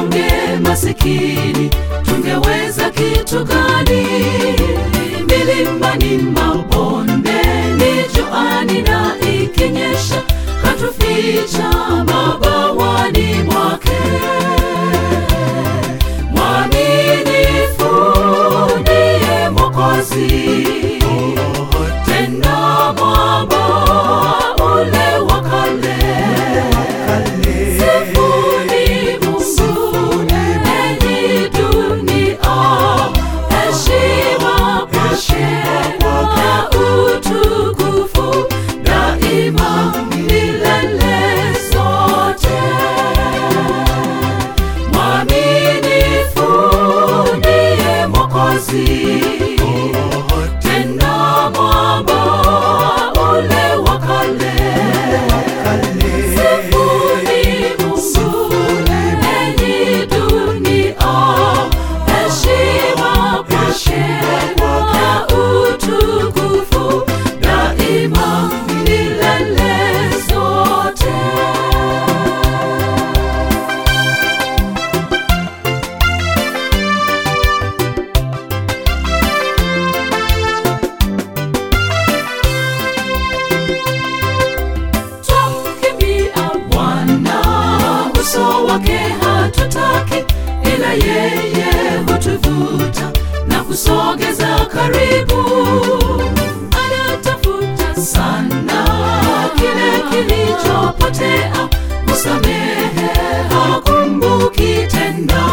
wanyonge masikini, tungeweza kitu gani? Milimani, mabondeni, juani na ikinyesha, katuficha mabawani mwake. Mwaminifu ndiye Mwokozi, tena mwamba ule wa kale. Sifuni Mungu, enyi dunia, heshima kwake na utukufu daima milele zote. Mwaminifu ndiye Mwokozi, tena mwamba ule wa kale. Sifuni Mungu, enyi dunia, heshima kwake na utukufu daima milele zote. Twamkimbia Bwana, uso wake hatutaki, ila yeye hutuvuta na kusogeza karibu. Anatafuta sana kile kilichopotea, kusamehe hakumbuki tena.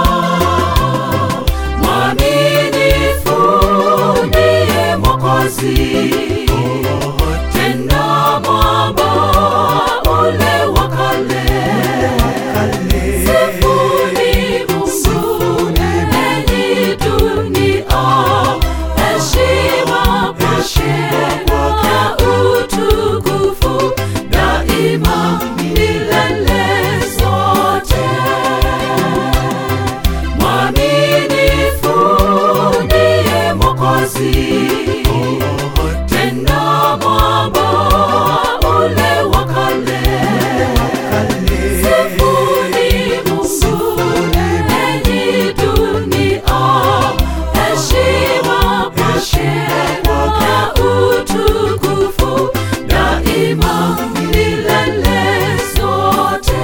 Mwaminifu ndiye Mwokozi, tena mwamba ule wa kale. Sifuni Mungu, enyi dunia, heshima kwake na utukufu daima milele zote. Mwaminifu ndiye Mwokozi, tena mwamba ule wa kale. Sifuni Mungu, enyi dunia, heshima kwake na utukufu daima milele zote.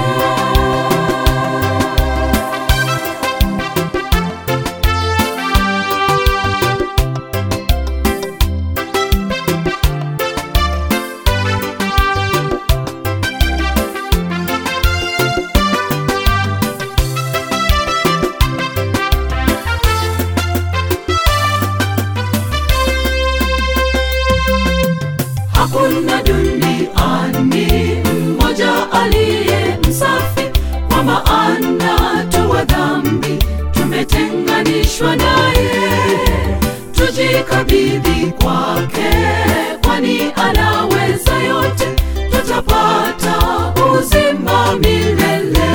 Hakuna duniani mmoja aliye msafi, kwa maana tu wa dhambi tumetenganishwa naye. Tujikabidhi kwake, kwani anaweza yote, tutapata uzima milele.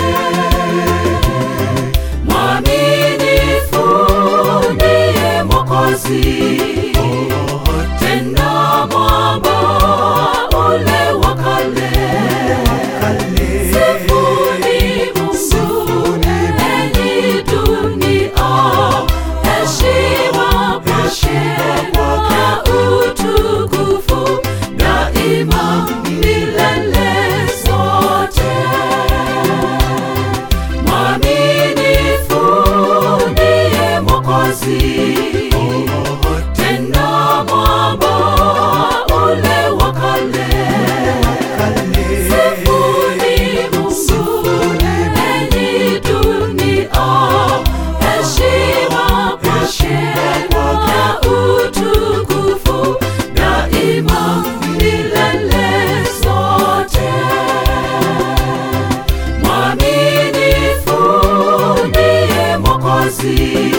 Mwaminifu ndiye Mwokozi, tena mwamba ule wa kale. Sifuni Mungu, enyi dunia, heshima kwake na utukufu daima milele zote. Mwaminifu ndiye Mwokozi, tena mwamba ule wa kale. Sifuni Mungu, enyi dunia, heshima kwake na utukufu daima milele zote. Mwaminifu ndiye Mwokozi,